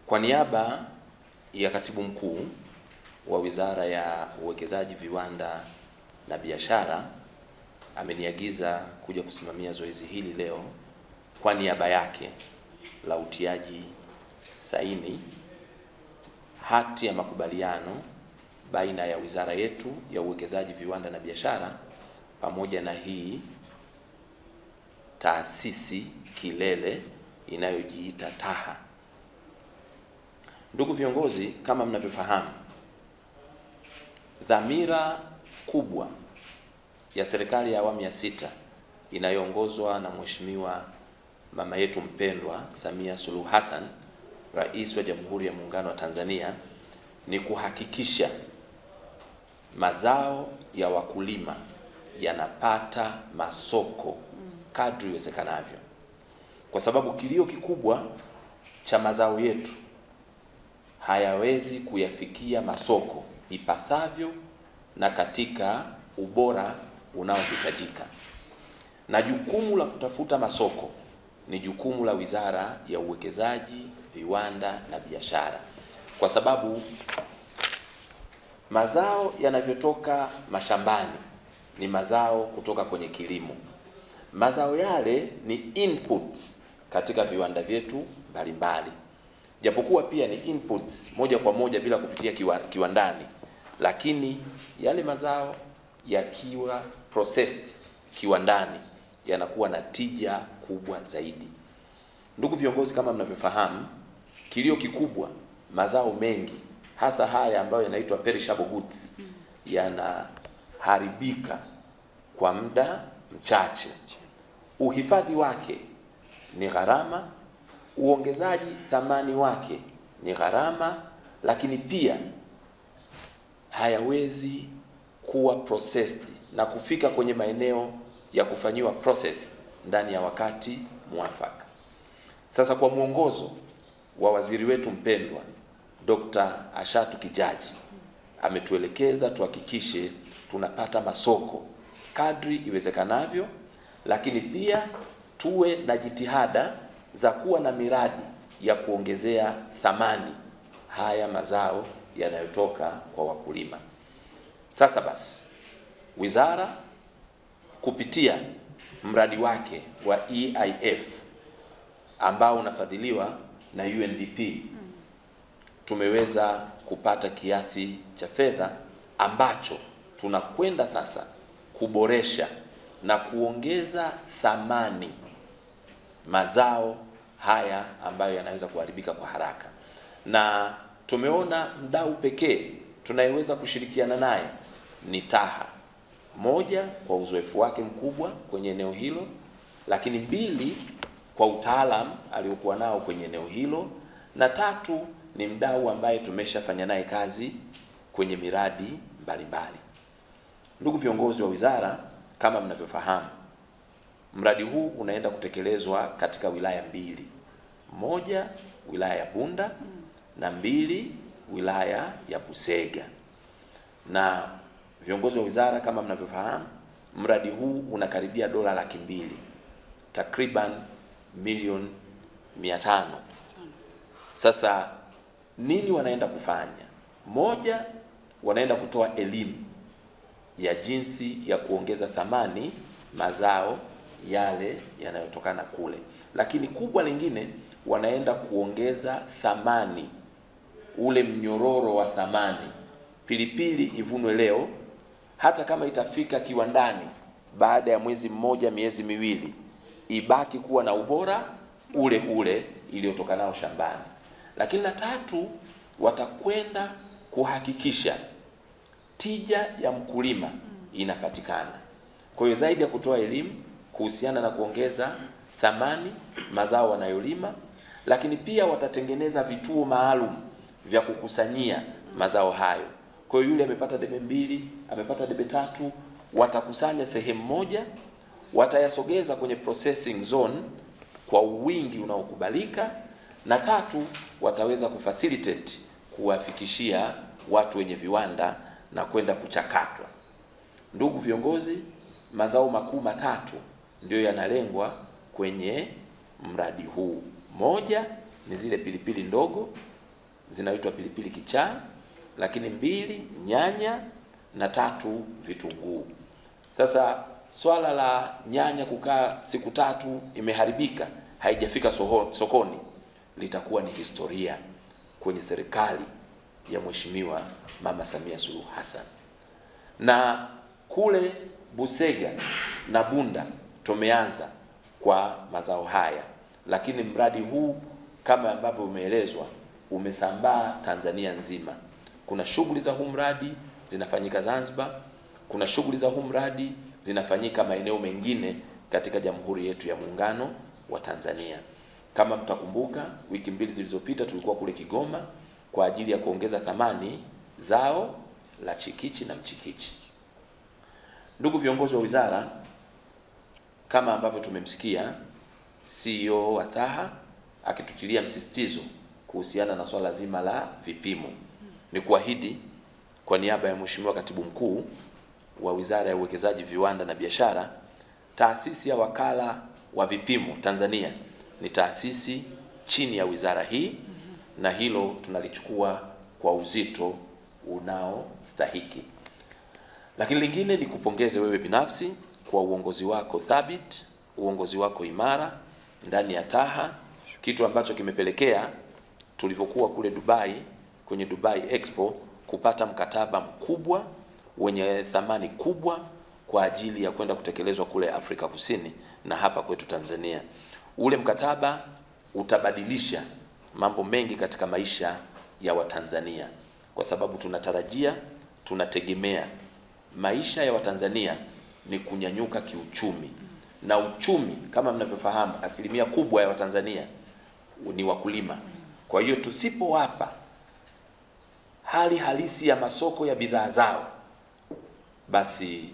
Kwa niaba ya Katibu Mkuu wa Wizara ya Uwekezaji, Viwanda na Biashara ameniagiza kuja kusimamia zoezi hili leo kwa niaba yake la utiaji saini hati ya makubaliano baina ya wizara yetu ya Uwekezaji, Viwanda na Biashara pamoja na hii taasisi kilele inayojiita TAHA. Ndugu viongozi, kama mnavyofahamu, dhamira kubwa ya serikali ya awamu ya sita inayoongozwa na Mheshimiwa mama yetu mpendwa Samia Suluhu Hassan, Rais wa Jamhuri ya Muungano wa Tanzania, ni kuhakikisha mazao ya wakulima yanapata masoko kadri iwezekanavyo, kwa sababu kilio kikubwa cha mazao yetu hayawezi kuyafikia masoko ipasavyo na katika ubora unaohitajika, na jukumu la kutafuta masoko ni jukumu la Wizara ya Uwekezaji, Viwanda na Biashara, kwa sababu mazao yanavyotoka mashambani ni mazao kutoka kwenye kilimo. Mazao yale ni inputs katika viwanda vyetu mbalimbali, japokuwa pia ni inputs moja kwa moja bila kupitia kiwa, kiwandani, lakini yale mazao yakiwa processed kiwandani yanakuwa na tija kubwa zaidi. Ndugu viongozi, kama mnavyofahamu, kilio kikubwa, mazao mengi hasa haya ambayo yanaitwa perishable goods yanaharibika kwa muda mchache. Uhifadhi wake ni gharama, uongezaji thamani wake ni gharama, lakini pia hayawezi kuwa processed na kufika kwenye maeneo ya kufanyiwa process ndani ya wakati mwafaka. Sasa kwa mwongozo wa waziri wetu mpendwa Dr. Ashatu Kijaji ametuelekeza tuhakikishe tunapata masoko kadri iwezekanavyo, lakini pia tuwe na jitihada za kuwa na miradi ya kuongezea thamani haya mazao yanayotoka kwa wakulima. Sasa basi, wizara kupitia mradi wake wa EIF ambao unafadhiliwa na UNDP tumeweza kupata kiasi cha fedha ambacho tunakwenda sasa kuboresha na kuongeza thamani mazao haya ambayo yanaweza kuharibika kwa haraka, na tumeona mdau pekee tunayeweza kushirikiana naye ni TAHA, moja kwa uzoefu wake mkubwa kwenye eneo hilo, lakini mbili kwa utaalamu aliokuwa nao kwenye eneo hilo, na tatu ni mdau ambaye tumeshafanya naye kazi kwenye miradi mbalimbali. Ndugu viongozi wa wizara, kama mnavyofahamu, mradi huu unaenda kutekelezwa katika wilaya mbili, moja wilaya ya Bunda na mbili wilaya ya Busega. Na viongozi wa wizara, kama mnavyofahamu, mradi huu unakaribia dola laki mbili, takriban milioni mia tano. Sasa nini wanaenda kufanya? Moja, wanaenda kutoa elimu ya jinsi ya kuongeza thamani mazao yale yanayotokana kule, lakini kubwa lingine, wanaenda kuongeza thamani, ule mnyororo wa thamani. Pilipili ivunwe leo, hata kama itafika kiwandani baada ya mwezi mmoja, miezi miwili, ibaki kuwa na ubora ule ule iliyotokanao shambani. Lakini la tatu, watakwenda kuhakikisha tija ya mkulima inapatikana. Kwa hiyo zaidi ya kutoa elimu kuhusiana na kuongeza thamani mazao wanayolima, lakini pia watatengeneza vituo maalum vya kukusanyia mazao hayo. Kwa hiyo yule amepata debe mbili, amepata debe tatu, watakusanya sehemu moja, watayasogeza kwenye processing zone kwa wingi unaokubalika, na tatu, wataweza kufacilitate kuwafikishia watu wenye viwanda na kwenda kuchakatwa. Ndugu viongozi, mazao makuu matatu ndiyo yanalengwa kwenye mradi huu. Moja ni zile pilipili ndogo zinaitwa pilipili kichaa, lakini mbili nyanya na tatu vitunguu. Sasa swala la nyanya kukaa siku tatu imeharibika, haijafika soho, sokoni litakuwa ni historia kwenye serikali ya Mheshimiwa Mama Samia Suluhu Hassan. Na kule Busega na Bunda tumeanza kwa mazao haya, lakini mradi huu kama ambavyo umeelezwa umesambaa Tanzania nzima. Kuna shughuli za huu mradi zinafanyika Zanzibar, kuna shughuli za huu mradi zinafanyika maeneo mengine katika Jamhuri yetu ya Muungano wa Tanzania. Kama mtakumbuka, wiki mbili zilizopita tulikuwa kule Kigoma kwa ajili ya kuongeza thamani zao la chikichi na mchikichi. Ndugu viongozi wa wizara, kama ambavyo tumemsikia CEO wa TAHA akitutilia msisitizo kuhusiana na swala zima la vipimo, ni kuahidi kwa niaba ya Mheshimiwa Katibu Mkuu wa Wizara ya Uwekezaji, Viwanda na Biashara, taasisi ya Wakala wa Vipimo Tanzania ni taasisi chini ya wizara hii na hilo tunalichukua kwa uzito unaostahiki. Lakini lingine ni kupongeze wewe binafsi kwa uongozi wako thabiti, uongozi wako imara ndani ya TAHA, kitu ambacho kimepelekea tulivyokuwa kule Dubai kwenye Dubai Expo kupata mkataba mkubwa wenye thamani kubwa kwa ajili ya kwenda kutekelezwa kule Afrika Kusini na hapa kwetu Tanzania. Ule mkataba utabadilisha mambo mengi katika maisha ya Watanzania kwa sababu tunatarajia, tunategemea maisha ya Watanzania ni kunyanyuka kiuchumi, na uchumi kama mnavyofahamu, asilimia kubwa ya Watanzania ni wakulima. Kwa hiyo tusipowapa hali halisi ya masoko ya bidhaa zao, basi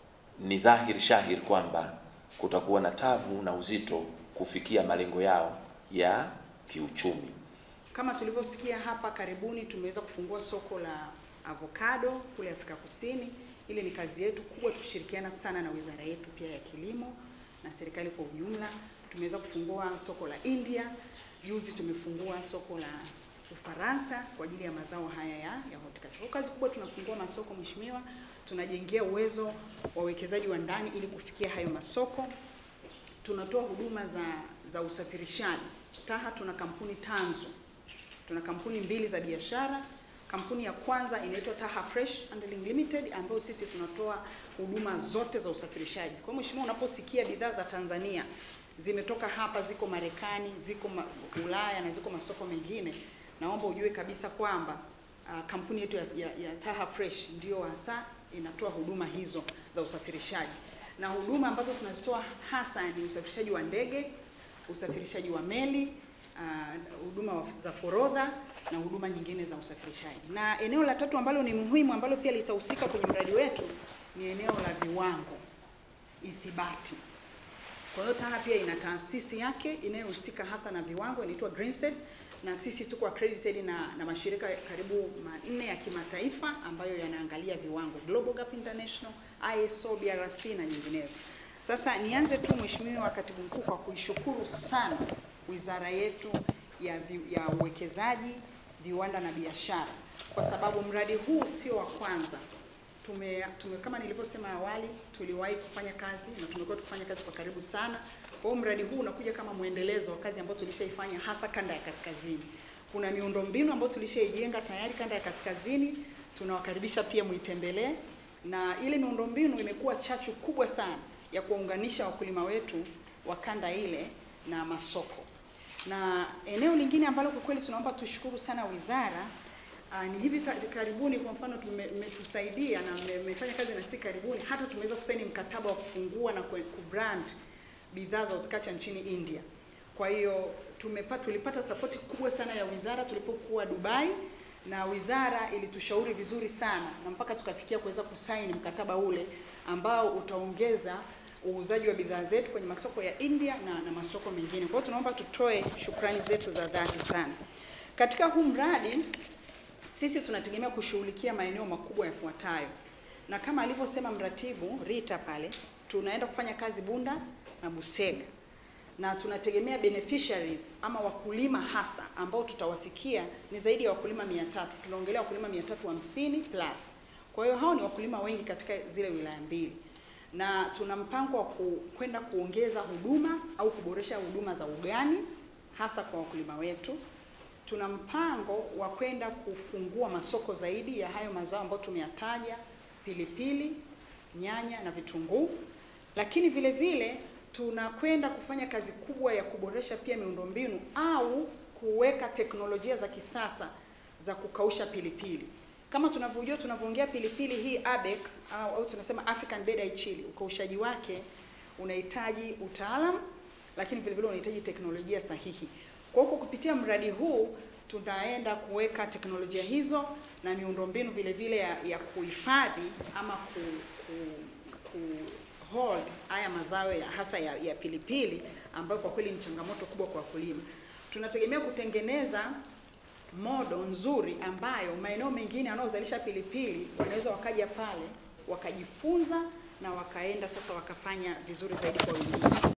ni dhahiri shahiri kwamba kutakuwa na tabu na uzito kufikia malengo yao ya kiuchumi. Kama tulivyosikia hapa karibuni, tumeweza kufungua soko la avocado kule Afrika Kusini. Ile ni kazi yetu kubwa, tukishirikiana sana na wizara yetu pia ya kilimo na serikali kwa ujumla. Tumeweza kufungua soko la India, juzi tumefungua soko la Ufaransa kwa ajili ya mazao haya ya, ya horticulture. Kwa kazi kubwa tunafungua masoko mheshimiwa, tunajengea uwezo wawekezaji wa ndani ili kufikia hayo masoko. Tunatoa huduma za za usafirishaji. TAHA tuna kampuni tanzu, tuna kampuni mbili za biashara. Kampuni ya kwanza inaitwa TAHA Fresh Handling Limited ambayo sisi tunatoa huduma zote za usafirishaji. Kwa hiyo mheshimiwa, unaposikia bidhaa za Tanzania zimetoka hapa, ziko Marekani, ziko ma Ulaya na ziko masoko mengine, naomba ujue kabisa kwamba uh, kampuni yetu ya, ya, ya TAHA Fresh ndio hasa inatoa huduma hizo za usafirishaji, na huduma ambazo tunazitoa hasa ni usafirishaji wa ndege, usafirishaji wa meli, huduma uh, za forodha na huduma nyingine za usafirishaji. Na eneo la tatu ambalo ni muhimu ambalo pia litahusika kwenye mradi wetu ni eneo la viwango, ithibati. Kwa hiyo TAHA pia ina taasisi yake inayohusika hasa na viwango inaitwa GreenSet, na sisi tuko accredited na, na mashirika karibu manne ya kimataifa ambayo yanaangalia viwango Global Gap International, ISO, BRC na nyinginezo. Sasa nianze tu Mheshimiwa Katibu Mkuu kwa kuishukuru sana wizara yetu ya, vi, ya uwekezaji, viwanda na biashara kwa sababu mradi huu sio wa kwanza. Tume, tume kama nilivyosema awali, tuliwahi kufanya kazi na tumekuwa tukifanya kazi kwa karibu sana. Kwa hiyo mradi huu unakuja kama mwendelezo wa kazi ambayo tulishaifanya hasa kanda ya kaskazini. Kuna miundombinu ambayo tulishaijenga tayari kanda ya kaskazini, tunawakaribisha pia muitembelee, na ile miundombinu imekuwa chachu kubwa sana ya kuwaunganisha wakulima wetu wa kanda ile na masoko. Na eneo lingine ambalo kwa kweli tunaomba tushukuru sana wizara uh, ni hivi karibuni, kwa mfano mmetusaidia na mmefanya kazi na sisi karibuni, hata tumeweza kusaini mkataba wa kufungua na kubrand bidhaa za horticulture nchini India. Kwa hiyo tumepata tulipata sapoti kubwa sana ya wizara tulipokuwa Dubai, na wizara ilitushauri vizuri sana na mpaka tukafikia kuweza kusaini mkataba ule ambao utaongeza uuzaji wa bidhaa zetu kwenye masoko ya India na, na masoko mengine. Kwa hiyo tunaomba tutoe shukrani zetu za dhati sana. Katika huu mradi sisi tunategemea kushughulikia maeneo makubwa yafuatayo, na kama alivyosema mratibu Rita pale, tunaenda kufanya kazi Bunda na Busega. na tunategemea beneficiaries ama wakulima hasa ambao tutawafikia ni zaidi ya wakulima 300. Tunaongelea wakulima 350 plus. Kwa hiyo hao ni wakulima wengi katika zile wilaya mbili, na tuna mpango wa ku- kwenda kuongeza huduma au kuboresha huduma za ugani hasa kwa wakulima wetu. Tuna mpango wa kwenda kufungua masoko zaidi ya hayo mazao ambayo tumeyataja, pilipili, nyanya na vitunguu, lakini vile vile tunakwenda kufanya kazi kubwa ya kuboresha pia miundombinu au kuweka teknolojia za kisasa za kukausha pilipili. Kama tunavyojua tunavyoongea pilipili hii ABEC au, au tunasema African Bed Eye Chili, ukaushaji wake unahitaji utaalam, lakini vile vile unahitaji teknolojia sahihi. Kwa hiyo kupitia mradi huu tunaenda kuweka teknolojia hizo na miundombinu vile vile ya, ya kuhifadhi ama ku, ku, ku hold haya mazao ya hasa ya, ya pilipili ambayo kwa kweli ni changamoto kubwa kwa wakulima. Tunategemea kutengeneza modo nzuri ambayo maeneo mengine yanayozalisha pilipili wanaweza wakaja pale wakajifunza na wakaenda sasa wakafanya vizuri zaidi kwa wengine.